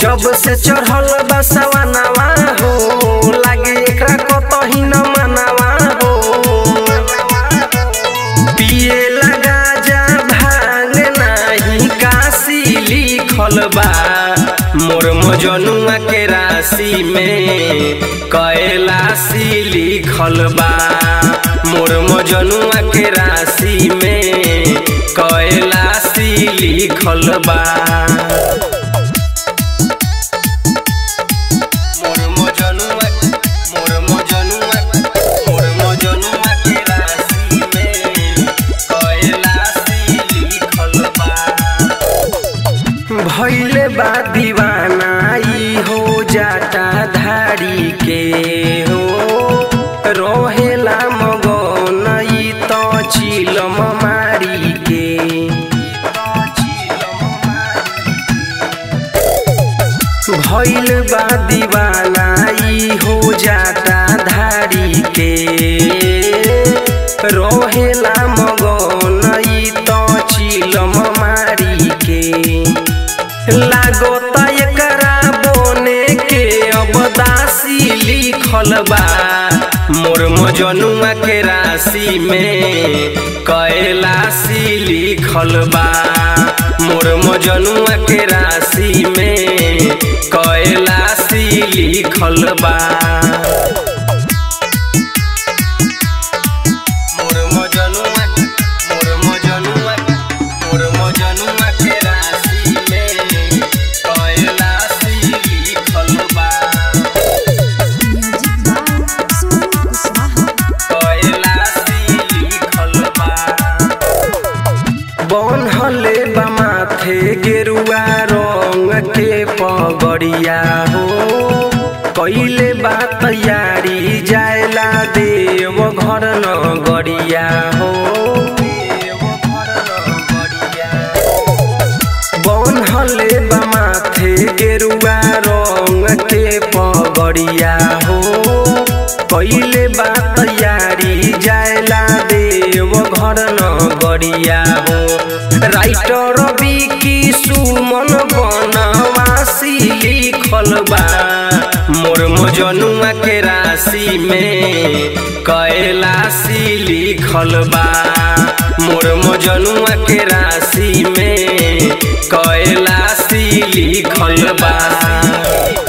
जब से चढ़ल बसवनवा हो लागे एकरा कतही न मनवा हो पिए लगा जा भांग नाही काशी लिखल बा मोर मजनुआ के राशि में कैलाशी लिखल बा मोर मजनुआ के राशि में कैलाशी लिखल बा मोर मजनुआ मोर मजनुआ मोर मजनुआ के राशि में कैलाशी लिखल बा भैले बा दीवाना ई हो जाता धारी के हो रहेला मगन ई त चिलम मारी के भैल बा दीवाना ई हो जाता धारी के रहेला मगन ई त चिलम मारी के लागो त एकरा बोने के अब दासी लिखल बा मोर मजनुआ के राशि में कैलाशी लिखल बा मोर मजनुआ के राशि में कैलाशी लिखल बा मोर मजनुआ मोर मजनुआ मोर मजनुआ के राशि में कैलाशी लिखल बा म्यूजिक बाय सोनू कुशवाहा कैलाशी लिखल बा बनहले बा माथे गेरुआ रंग के पगड़िया हो कैले बा तैयारी जायला देव घर नगरिया हो देव घर नगरिया बनहले बा माथे गेरुआ रंग के पगड़िया हो कैले बा तैयारी जायला देव घर नगरिया हो राइटर बिकी सुमन बनवासी लिखल बा मोर मजनुआ के राशि में कैलाशी लिखल बा मोर मजनुआ के राशि में कैलाशी लिखल बा